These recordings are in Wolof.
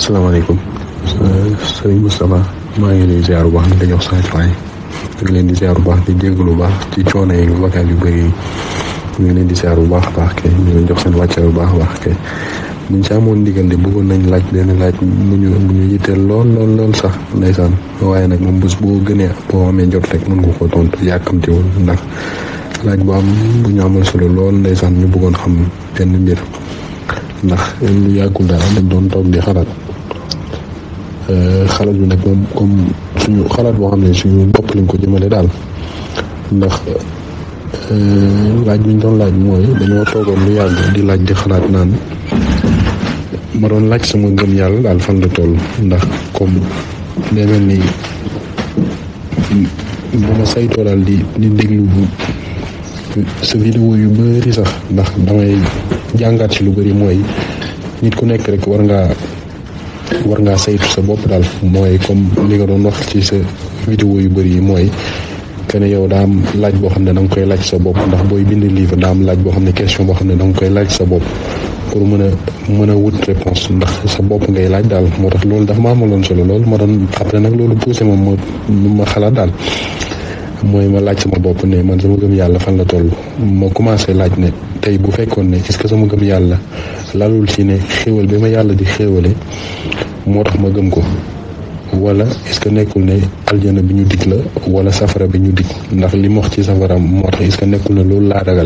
asalaamaaleykum sëriñ Moustapha maa ngi lay ziar bu baax di la jox sa waay ngi leen di ziar bu baax di jégalu bu baax ci coono yi vocal yu bëri yi ñu ngi leen di ziar bu baax a baax kay ñu ngi jox seen wàcce bu baax a baax kay buñ ci amoon ndigal de bëggoon nañ laaj benn laaj mu ñu mu ñu yitteel lool lool lool sax ndeysaan waaye nag moom bés boo gënee boo amee jot rek mën nga ko tontu yàkkamtiwul ndax laaj bu am bu ñu amal solo lool ndeysaan ñu bëggoon xam benn mbir ndax lu yàggul daal dañ doon toog di xalaat xalaat bi nag moom comme suñu xalaat boo xam ne suñu bopp lañ ko jëmale daal ndax laaj bi ñu doon laaj mooy dañoo toogoon lu yàgg di laaj di xalaat naan ma doon laaj sama gëm yàlla daal fan la toll ndax comme day mel ni bu ma saytoo daal di di déglu sa vidéo yu bëri sax ndax damay jàngaat ci lu bëri mooy nit ku nekk rek war ngaa war ngaa saytu sa bopp daal mooy comme li nga doon wax ci sa vidéo yu bëri yi mooy que ne yow daa am laaj boo xam ne da nga koy laaj sa bopp ndax booy bind livre daa am laaj boo xam ne question boo xam ne da nga koy laaj sa bopp pour mën a mën a wut réponse ndax sa bopp ngay laaj daal moo tax loolu dafa ma amaloon solo loolu ma doon après nag loolu poussé moom ma ma xalaat daal mooy ma laaj sama bopp ne man sama gëm yàlla fan la toll ma commencé laaj ne tey bu fekkoon ne est-ce que sama gëm yàlla lalul ci ne xéewal bi ma yàlla di xéewale moo tax ma gëm ko wala est-ce que nekkul ne aljana bi ñu dig la wala safara bi ñu dig ndax li mu wax ci safara moo tax est-ce que nekkul ne loolu laa ragal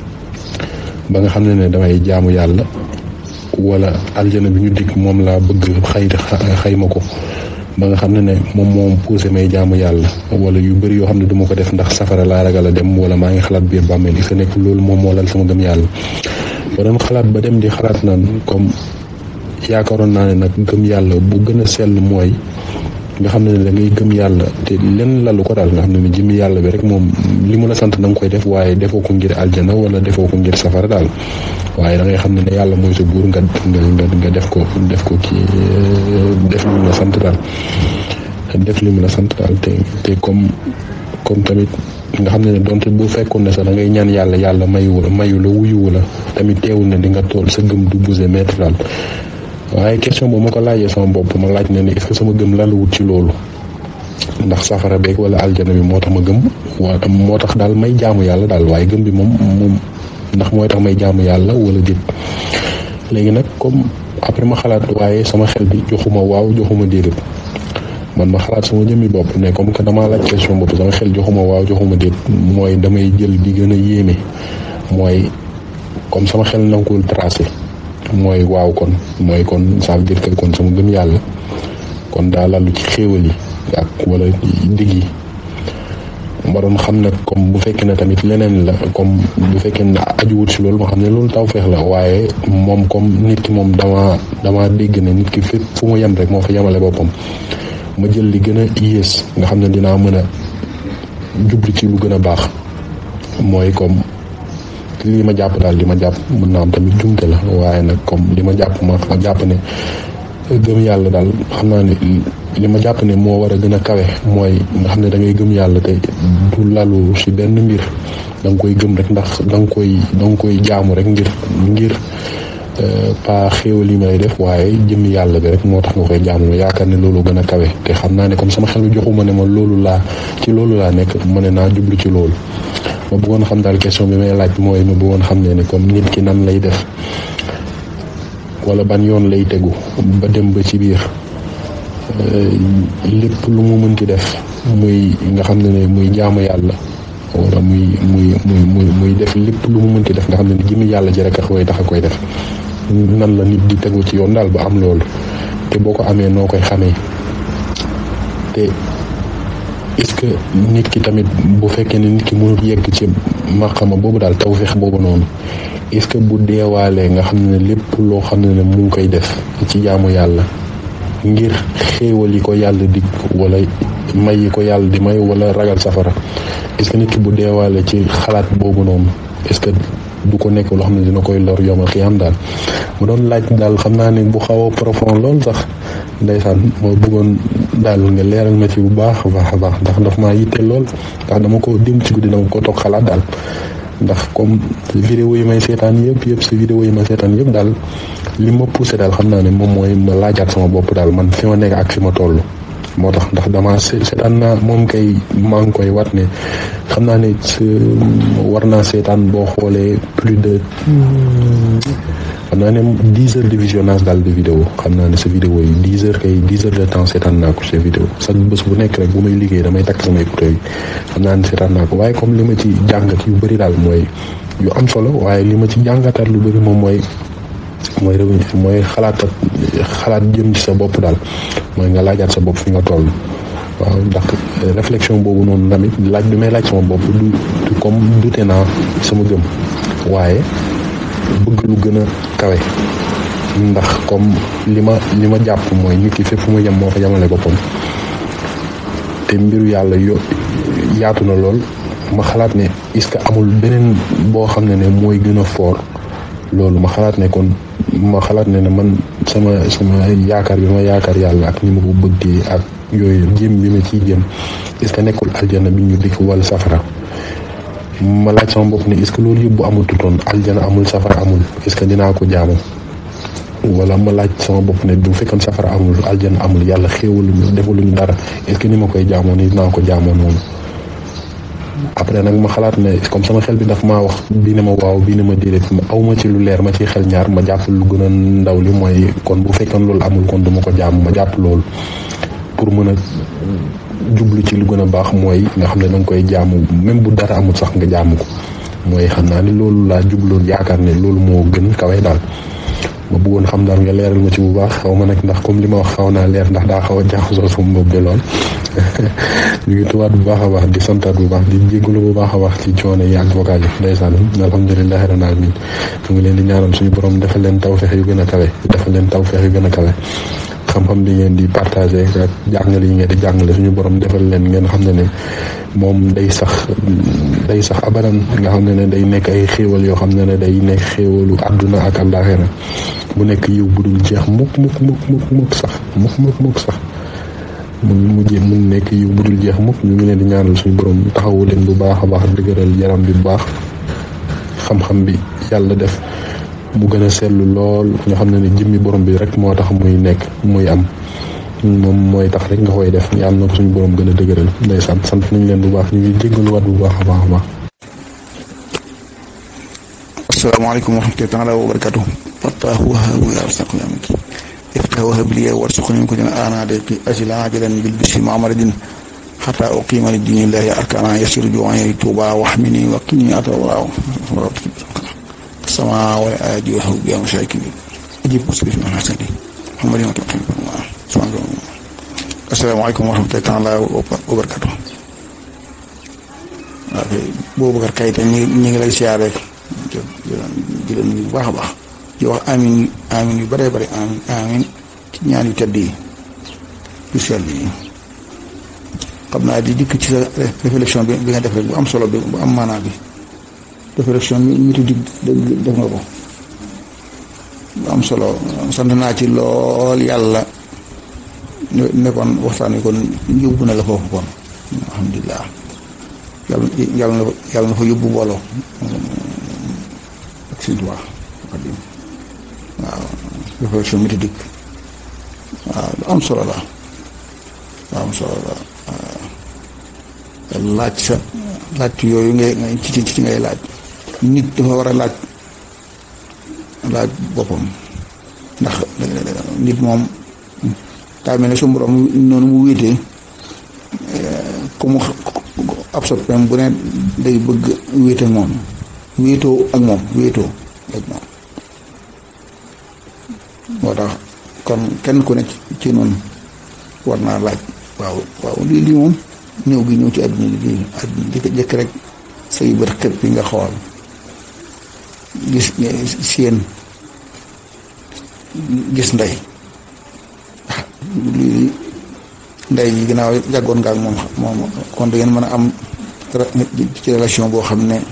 ba nga xam ne ne damay jaamu yàlla wala aljana bi ñu dig moom laa bëgg xay xayma ko ba nga xam ne ne moom moom poussé may jaamu yàlla wala yu bëri yoo xam ne du ma ko def ndax safara laa ragal a dem wala maa ngi xalaat biir bàmmeel est-ce que nekkul loolu moom moo lal sama gëm yàlla ba doon xalaat ba dem di xalaat naan comme yaakaaroon naa ne nag gëm yàlla bu gën a sell mooy nga xam ne ne da ngay gëm yàlla te lenn lalu ko daal nga xam ne ne jëmmi yàlla bi rek moom li mu la sant da nga koy def waaye defoo ko ngir aljana wala defoo ko ngir safara daal waaye da ngay xam ne ne yàlla mooy sa buur nga nga nga def ko def ko kii def li mu la sant daal def li mu la sant daal te te comme comme tamit nga xam ne ne donte bu fekkoon ne sax da ngay ñaan yàlla yàlla mayu la mayu la wuyuwu la tamit teewul ne di nga tool sa gëm du bouger mètre daal waaye question boobu ma ko laajee sama bopp ma laaj ne ne est-ce que sama gëm lan la wut ci loolu ndax safara beeg wala aljana bi moo tax ma gëm waa moo tax daal may jaamu yàlla daal waaye gëm bi moom moom ndax mooy tax may jaamu yàlla wala déet léegi nag comme après ma xalaat waaye sama xel bi joxuma waaw joxuma déedéet man ma xalaat sama jëmmi bopp ne comme que damaa laaj question bopp sama xel joxuma waaw joxuma déet mooy damay jël bi gën a yéeme mooy comme sama xel nanguwul tracé mooy waaw kon mooy kon ça veut dire que kon sama gëm yàlla kon daa lalu ci xéewal yi ak wala digg yi ma doon xam nag comme bu fekkee ne tamit leneen la comme bu fekkee ne ajuwut si loolu ma xam ne loolu taw feex la waaye moom comme nit ki moom dama dama dégg ne nit ki fépp fu mu yem rek moo fa yemale boppam ma jël li gën a yées nga xam ne dinaa mën a jubli ci lu gën a baax mooy comme lii ma jàpp daal li ma jàpp mën naa am tamit jumte la waaye nag comme li ma jàpp ma ma jàpp ne gëm yàlla daal xam naa ne li ma jàpp ne moo war a gën a kawe mooy nga xam ne da ngay gëm yàlla te du lalu ci benn mbir da nga koy gëm rek ndax da nga koy da nga koy jaamu rek ngir ngir pas xéewal yi may def waaye jëmmi yàlla bi rek moo tax nga koy jaamu yaakaar ne loolu gën a kawe te xam naa ne comme sama xel bi joxuma ne ma loolu laa ci loolu laa nekk ma ne naa jublu ci loolu ma bëggoon xam daal question bi may laaj mooy ma bëggoon xam ne ni comme nit ki nan lay def wala ban yoon lay tegu ba dem ba ci biir lépp lu mu mënti def muy nga xam ne ne muy jaamu yàlla wala muy muy muy muy muy def lépp lu mu mënti def nga xam ne ni jëmmi yàlla ji rek a koy tax a koy def nan la nit di tegu ci yoon daal ba am loolu te boo ko amee noo koy xamee te est-ce que nit ki tamit bu fekkee ne nit ki mënul yegg ci maqama boobu daal tawfeex boobu noonu est-ce que bu deewaalee nga xam ne lépp loo xam ne ne mu ngi koy def ci jaamu yàlla ngir xéewal yi ko yàlla dig wala may yi ko yàlla di may wala ragal safara est-ce que nit ki bu deewaale ci xalaat boobu noonu est-ce que du ko nekk loo xam ne dina koy lor yomal xiyam daal mu doon laaj daal xam naa ne bu xaw a profond lool sax ndeysaan moo bëggoon daal nga leeral ma ci bu baax a baax a baax ndax daf maa yitteel lool ndax dama ko dim ci guddi dama ko toog xalaat daal ndax comme vidéo yi may seetaan yëpp yëpp si vidéo yi ma seetaan yëpp daal li ma poussé daal xam naa ne moom mooy ma laajaat sama bopp daal man fi ma nekk ak fi ma toll. moo tax ndax dama seetaan naa moom kay maa ngi koy wat ne xam naa ne war naa seetaan boo xoolee plus de xam naa ne dix heures de visionnage daal de vidéo xam naa ne sa vidéo yi dix heures kay dix heures de temps seetaan naa ko sa vidéo sax bés bu nekk rek bu may liggéey damay takk sama écouteur yi xam naa ne seetaan naa ko waaye comme li ma ci jàngat yu bëri daal mooy yu am solo waaye li ma ci jàngataat lu bëri moom mooy mooy revenu mooy xalaat xalaat jëm ci sa bopp daal mooy nga laajaat sa bopp fi nga toll waaw ndax réflexion boobu noonu tamit laaj bi may laaj sama bopp du comme dute naa sama gëm waaye bëgg lu gën a kawe ndax comme li ma li ma jàpp mooy nit ki fépp fu mu yem moo fa yemale boppam te mbiru yàlla yo yaatu na lool ma xalaat ne est-ce que amul beneen boo xam ne ne mooy gën a fort loolu ma xalaat ne kon ma xalaat ne ne man sama sama yaakaar bi ma yaakaar yàlla ak ni ma ko bëggee ak yooyu jéem bi ma ciy jéem est-ce que nekkul aljana bi ñu dikk wala safara ma laaj sama bopp ne est-ce que loolu yëpp bu amul tutoon aljana amul safara amul est-ce que dinaa ko jaamu wala ma laaj sama bopp ne bu fekkoon safara amul aljana amul yàlla xéewaluñu defaluñu dara est-ce que ni ma koy jaamoo ni dinaa ko jaamoo noonu après nag ma xalaat ne comme sama xel bi daf maa wax bii ne ma waaw bii ne ma déedéet ma aw ma ci lu leer ma ci xel ñaar ma jàpp lu gën a ndaw li mooy kon bu fekkoon loolu amul kon duma ko jaamu ma jàpp loolu pour mën a jublu ci lu gën a baax mooy nga xam ne danga koy jaamu même bu dara amul sax nga jaamu ko mooy xam naa ni loolu laa jubloon yaakaar ne loolu moo gën kawe daal ma bëggoon xam daal nga leeral ma ci bu baax xaw ma nag ndax comme li ma wax xaw naa leer ndax daa xaw a jaaxasoo sama bopp bi lool ñu ngi tuwaat bu baax a baax di santaat bu baax di jégalu bu baax a baax ci coono yi ak vocal yi ndeysaan alhamdulilahi rabbil alamin ñu ngi leen di ñaanal suñu borom defal leen tawfeex yu gën a kawe defal leen tawfeex yu gën a kawe xam-xam bi ngeen di partagé ak jàngale yi ngeen di jàngale suñu borom defal leen ngeen xam ne ne moom day sax day sax abadan nga xam ne ne day nekk ay xéewal yoo xam ne ne day nekk xéewalu àdduna ak àllaaxira mu nekk yiw bu dul jeex mukk mukk mukk mukk mukk sax mukk mukk mukk sax mu mujjee mu nekk yiw bu dul jeex mukk ñu ngi leen di ñaanal suñu borom taxawu leen bu baax a baax dëgëral yaram bi bu baax xam-xam bi yàlla def mu gën a seetlu lool nga xam ne ne jëmmi borom bi rek moo tax muy nekk muy am moom mooy tax rek nga koy def yàlla na ko suñu borom gën a dëgëral ndeysaan sant nañ leen bu baax ñu ngi jéggaluwaat bu baax a baax a baax. asalaamaaleykum wa rahmatullaahi taala wa barakaatu. fattaahu wahaabu yaa rasaaqu yaa miki iftah wahab liya warsuqni min kulli anaadiqi ajila ajalan bil bishri mu'amaradin xataa uqiima li diinillaahi arkana yasir juwaani tuuba waxmini wa qini atawaaw السماء والآدي وحب يا مشاكل أجيب مسلم من حسني محمد يوم السلام عليكم ورحمة الله تعالى وبركاته Boubacar Keita ñu ñu ngi lay siyaare di leen nuyu bu baax a baax di wax amin amin yu bëree bëri amin amin ci ñaan yu tedd yi yu sell yi xam naa di dikk ci sa réflexion bi bi nga def rek bu am solo bi bu am maanaa bi réflexion bi ñu tuddi def nga ko bu am solo sant naa ci lool yàlla nekkoon waxtaan wi kon yóbbu na la foofu kon alhamdulilah yàlla yàlla na yàlla na fa yóbbu booloo ak si duwaa xadim waaw réflexion méthodique waaw lu am solo la lu am solo la waaw laaj sa laaj yooyu ngay ci ci ci ngay laaj nit dafa war a laaj laaj boppam ndax nit moom daa mel ne su borom noonu mu wéetee comme ab soppeem bu ne day bëgg wéete moom wéetoo ak moom wéetoo ak moom moo tax kon kenn ku ne ci noonu war naa laaj waaw waaw lii lii moom ñëw gi ñëw ci àdduna li lii àdduna jëkk jëkk rek say bët xëpp bi nga xool gis seen gis ndey lii ndey ji ginnaaw jàggoon nga ak moom moom kon da ngeen mën a am ci relation boo xam ne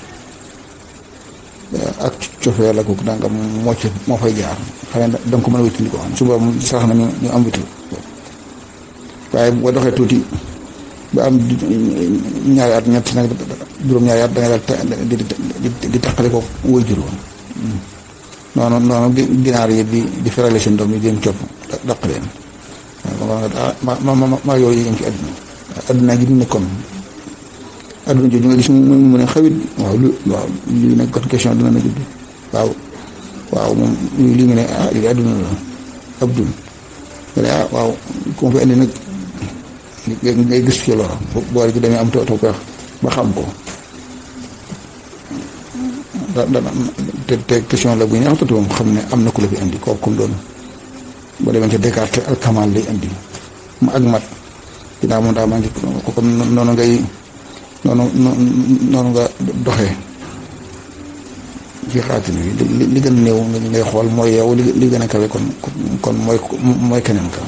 ak cofee la ko danga moo ci moo fay jaar xëy na danga ko mën a wéttali ko suba mu sax na ñu ñu am wéttal waaye boo doxee tuuti ba am ñaari at ñett nag juróom-ñaari at da ngay daal di di di taqale ko woy juróom noonu noonu ginaar yi di di ferale seen doom yi di leen copp daq leen ma ma ma ma yooyu yéen ci àdduna àdduna gi ñu nekkoon àdduna jooju nga gis mu mu ne xawit waaw lu waaw lii nag kon question dina na judd waaw waaw moom lii nga ne ah lii àdduna la ab dun nga ne ah waaw ku ma fi indi nag ngay gis ci loro boole ci demee am taw taw peex ba xam ko da da te te question la bu ñu waxtatu moom xam ne am na ku la fi indi kooku comme doon boo demee ca Descartes al kamal lay indi ma ak mat ginnaaw moom daa maa ngi ko kon noonu ngay noonu noonu nga doxee ci xaatin bi li li gën a néew ngay xool mooy yow li li gën a kawe kon kon mooy mooy keneen ka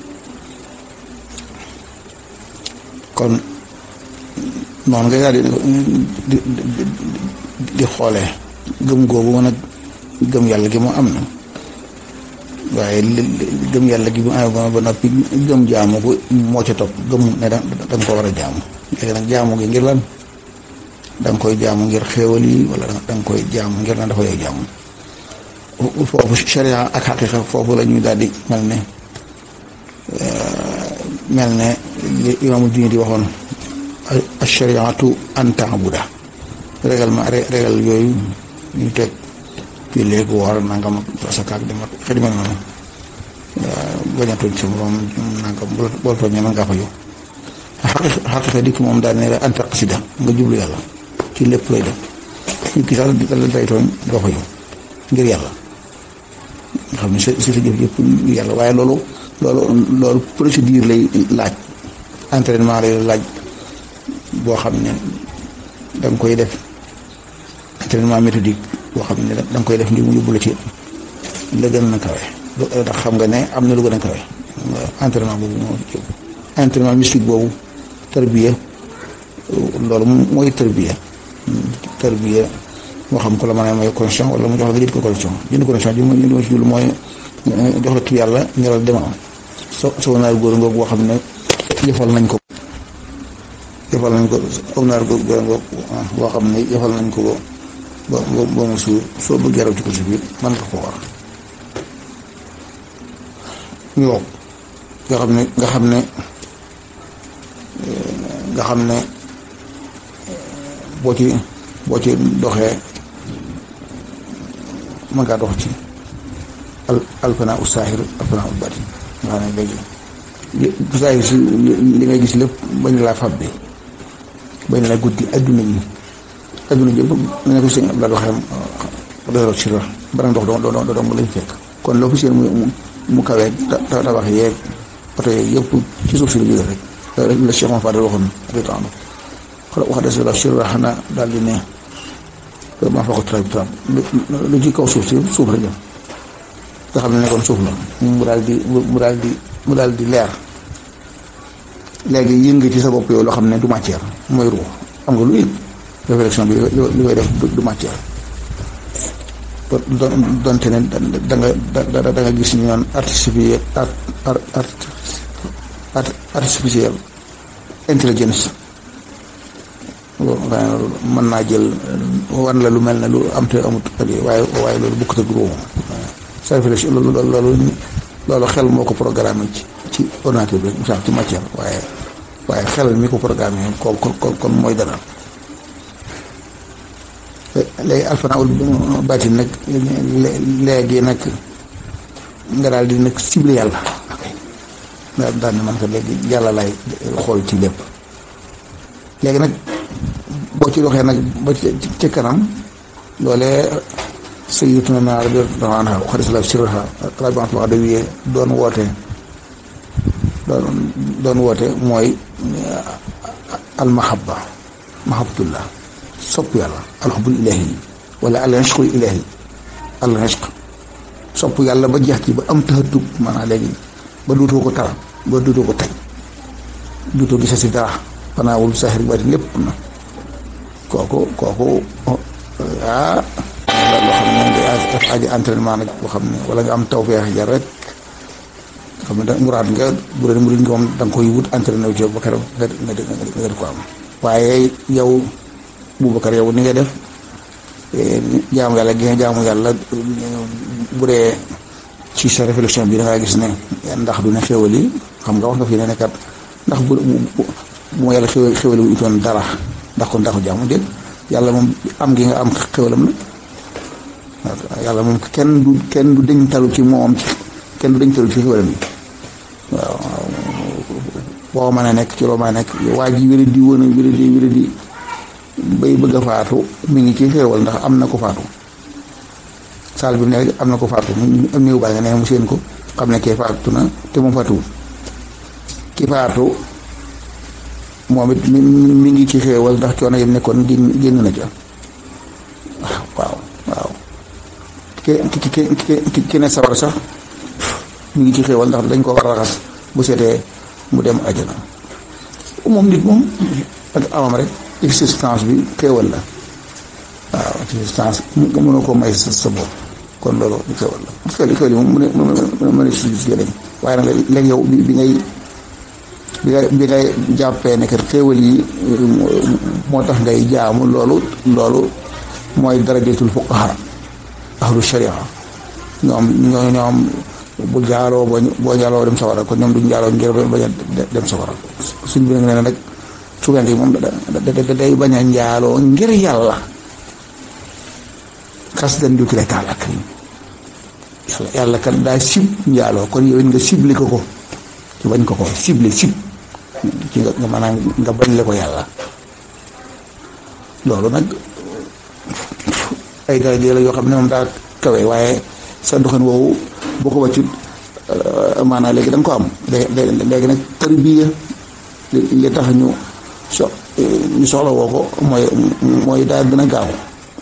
kon noonu ngay daal di di di xoolee gëm googu mën a gëm yàlla gi mu am na waaye li gëm yàlla gi mu amee ba noppi gëm jaamu ko moo ca topp gëm ne da nga ko war a jaamu léegi nag jaamu gi ngir lan da nga koy jaamu ngir xéewal yi wala da nga koy jaamu ngir lan dafa yow jaamu foofu sharia ak xaqiqa foofu la ñuy daal di mel ne mel ne li imaamu diine di waxoon ashariatu an taabuda règlement régal yooyu ñu teg fii léegi woor nangam asakaak demat xëy na noonu bañ a tooñ sa morom nangam boo tooñee mën ngaa fa yow xaqiqa dikk moom daal ne la an taqsida nga jublu yàlla ci lépp lay def nit ki sax dala day tooñ doo fa yow ngir yàlla nga xam ne si si sa jëf yëpp yàlla waaye loolu loolu loolu procédure lay laaj entraînement lay laaj boo xam ne da nga koy def entraînement méthodique boo xam ne da nga koy def ngir mu yóbbu la ci la gën a kawe ndax xam nga ne am na lu gën a kawe entraînement boobu moo ci entraînement mystique boobu tarbiya loolu mooy tarbiya tarbiya moo xam ko la mën a may condition wala mu jox la nga jënd ko condition jënd condition ji li ma ci jublu mooy jox la tur yàlla ñoral demal so soo naar góor ngoog boo xam ne yëfal nañ ko yëfal nañ ko aw naar góor ngoog boo xam ne yëfal nañ ko ba ba mu suur soo bëggee raw ci ko si biir mën nga ko war ñu wow nga xam ne nga xam ne nga xam ne boo ci boo ci doxee mën ngaa dox ci al alfana u saahir alfana u batin nga xam ne léegi li saahir si li ngay gis lépp bañ laa fab bi bañ laa guddi adduna yi adduna ji yëpp ne ko sëñ Abdoulaye waxee doyro si la banam dox doo doo doo lañ fekk kon loo fi seen mu mu kawee tabax yeeg oto yeeg yëpp ci suuf si la jógee rek la Cheikh Mouhamed Fadel waxoon rétando wax des la sur xanaa daal di ne maa fa ko tra lu ci kaw suuf si suuf la jëm nga xam ne nekkoon suuf la mu daal di mu daal di mu daal di leer léegi yënga ci sa bopp yow loo xam ne du matière mooy ruux xam nga lu yëg réflexion bi li koy def du matière donte ne da nga da da nga gis ñu naan artificiel art artificiel intelligence mën naa jël wan la lu mel ne lu am te amut waaye waaye loolu bokkut ak ruux sa réflexion loolu loolu loolu xel moo ko programmé ci ci ordinateur bi sax ci matière waaye waaye xel mi ko programmé kon kon kon mooy dara léegi alfana ul baatin nag léegi nag nga daal di nag ciblé yàlla daal daal ne man ko léegi yàlla lay xool ci lépp léegi nag boo ci doxee nag ba ci kanam loolee sayyiduna naar bi radiyallaahu anhaa xarit la sirha rabiatul adawiyya doon woote doon doon woote mooy almahabba mahabbatullah sopp yàlla alxubul ilahi wala al ishqul ilahi al ishq sopp yàlla ba jeex ci ba am taxatub maanaam léegi ba duutoo ko tara ba duutoo ko teg duutoo gisa si dara fanaawul saaxir bari lépp na kooku kooku ah loo xam ne nga def aji entraînement nag boo xam ne wala nga am tawfeex jar rek xam ne da muraad nga bu dee murid nga moom da nga koy wut entraîné wu ci ba keroog nga nga nga ko am waaye yow Boubacar yow ni nga def jaamu yàlla gi nga jaamu yàlla bu dee ci sa réflexion bi da ngaa gis ne ndax du ne xéwal yi xam nga wax nga fi ne kat ndax bu bu bu yàlla xéwal xéwal wu itoon dara ndax kon ndaxu jaamu déet yàlla moom am gi nga am xéwalam la yàlla moom kenn du kenn du dañ talu ci moom ci kenn du dañ talu ci xéwalam yi waaw boo mën a nekk ci loo mën a nekk waa ji wéra di woon a wéra di wéra di bay bëgg a faatu mi ngi ci xéewal ndax am na ko faatu saal bi ne rek am na ko faatu mu am néew baa nga ne mu seen ko xam ne kee faatu na te moom faatuwul ki faatu moom it mi ngi ci xéewal ndax coono yam nekkoon génn génn na ca waaw waaw ki ki ki ki ne sawar sax mi ngi ci xéewal ndax dañ ko war a raxas bu seetee mu dem àjjana moom nit moom ak amam rek existence bi xéewal la waaw existence nga mënoo ko may sa sa bopp kon loolu xéewal la xéewal xéewal yi moom mu ne mu ne si si lañ waaye nag léegi yow bi ngay bi ngay bi ngay jàppee ne kat xéewal yi moo tax ngay jaamu loolu loolu mooy darajatul fuqaha ahlu sharia ñoom ñoo ñoom bu jaaloo boo boo jaaloo dem sawara kon ñoom duñ jaaloo ngir bañ a dem sawara suñ bi nag nee na nag suganke yi moom da da day bañ a njaaloo ngir yàlla xas dan dukki lay taal ak yàlla yàlla kat daa sib njaaloo kon yow nga ciblé ko ko ci bañ ko ko ciblé sib ci nga nga maanaam nga bañ le ko yàlla loolu nag ay daraja la yoo xam ne moom daa kawe waaye sa doxin woowu boo ko wàccut maanaam léegi da nga ko am léegi nag tarbiya li tax ñu so ñu soxla woo ko mooy mooy daal gën a gaaw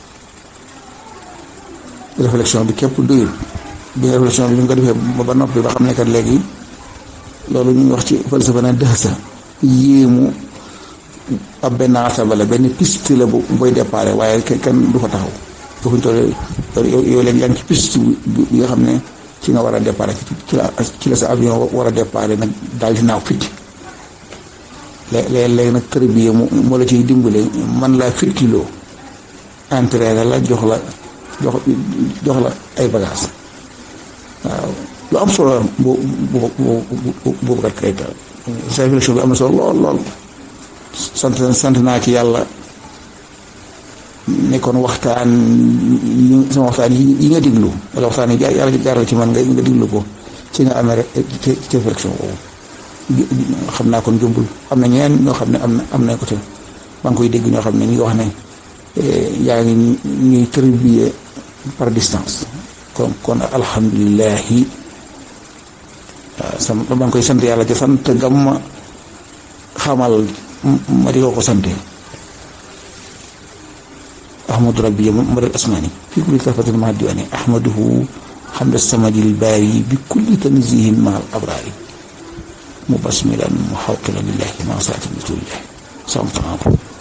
réflexion bi képp doyul bi réflexion bi bi nga ko defee ba noppi ba xam ne kat léegi loolu ñu wax ci falsafa na dëx sa yéemu ab benn asaba la benn piste la bu booy déparé waaye kenn du fa taxaw foofu ñu toll yow léegi yaa ngi ci piste bi nga xam ne ci nga war a déparé ci la ci la sa avion war a déparé nag daal di naaw fitti léeg léegi nag tërbiye mu moo la ciy dimbale man laa fittiloo entraîné la jox la jox jox la ay bagages waaw lu am solo bu bu bu boobu kat kay sa réflexion bi am na solo lool lool sant sant naa ci yàlla nekkoon waxtaan yi sama waxtaan yi nga diglu wala waxtaan yi yàlla jaaral ci man nga nga diglu ko ci nga amee rek ci ci réflexion boobu xam naa kon jumbul am na ñeen ñoo xam ne am na am nañ ko te maa ngi koy dégg ñoo xam ne ñi nga wax ne yaa ngi ñuy tërbiye par distance kon kon alhamdulilahi waaw sama maa ngi koy sant yàlla ca sant gam ma xamal ma di ko ko sante ahmadu rabbi madal asmani fi kulli tafatin ma diwani ahmaduhu xamda samadil baari bi kulli tanzihin ma al abrari mubasmilan muxawqilan lillahi ma saati rasulillahi samtanako